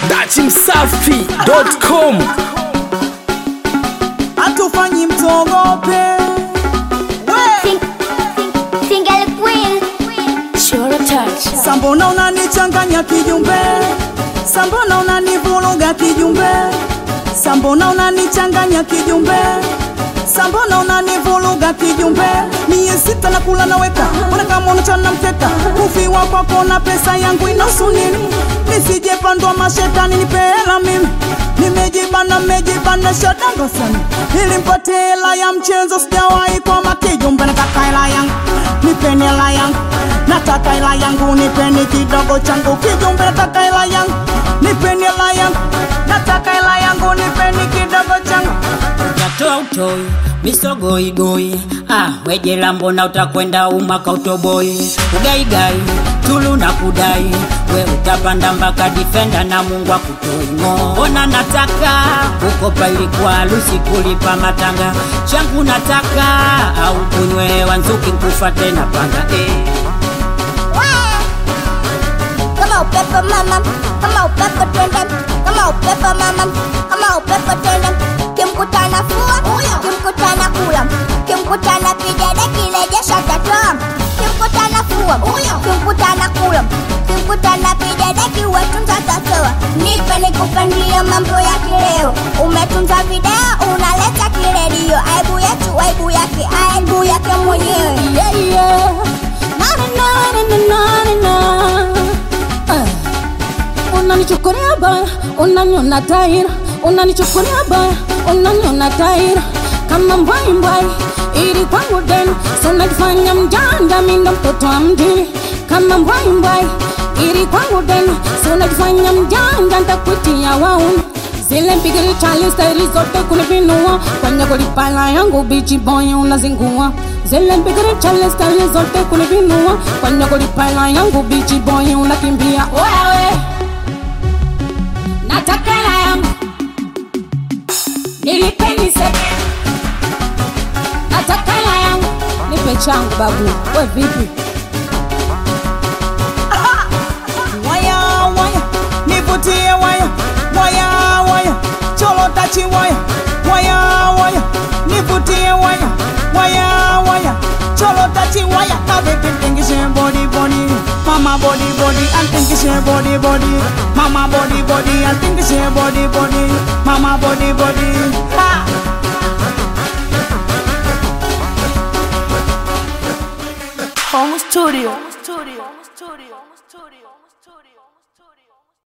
dachimsafi.com hatufanyi mtogope we Single Queen. Sure touch. sambona unanichanganya kijumbe sambona unanivuruga kijumbe sambona unanichanganya kijumbe sambona unanivuruga kijumbe miye sita na kula naweka ona kama unachana mkeka kufiwa kwako na pesa yangu inahusu nini nisijepandwa mashetani nipeela mimi nimejibana mejibana shadanga sana nilimpate hela ya mchezo sijawahi kwa makijumbe nataka hela yangu nipeni hela yangu nataka hela yangu nipeni kidogo changu kijumbe nataka hela yangu nipeni hela yangu nataka hela yangu nipeni kidogo changu utatoa utoi misogoigoi ah, wejela mbona utakwenda umaka utoboi ugaigai tulu na kudai we utapanda mpaka difenda na mungu akutoimo mbona nataka kukopa ilikuwa harusi kulipa matanga changu nataka au kunywe wanzuki nkufa tena panga eh. Kama upepo mama, kama upepo twende, kama upepo mama, kama upepo twende. Kimkutana fua, kimkutana kula, kimkutana pigede kirejesha tatoa. Kimkutana fua, kimkutana kula, kimkutana pigede kiwetunza tatoa. Nipe nikupandie mambo ya kileo, umetunza video unaleta kiredio. Aibu yetu, aibu yake, aibu yake mwenyewe. Yeah, yeah. Na, na, na, na, na, na, na. Ah. unanichukulia baya unaniona taira unanichukulia baya unaniona taira kama mbwai mbwai ili kwangu deni si unajifanya mjanja mindo mtoto wa mjini kama mbwai mbwai ili kwangu deni si unajifanya mjanja ntakuitia wauni zile mpigili chali staili zote kunipinua kwenye kulipala yangu bichi boy unazingua zile mpigili chali staili zote kunipinua kwenye kulipala yangu bichi boy unakimbia wewe nataka hela yangu nilipeni seke nataka hela yangu nipe changu babu we vipi waya waya nivutie waya waya waya cholo tachi waya waya waya nivutie waya waya waya cholo tachi waya kavipi tingishe body body mama body body antingishe body body mama body body antingishe body body mama body body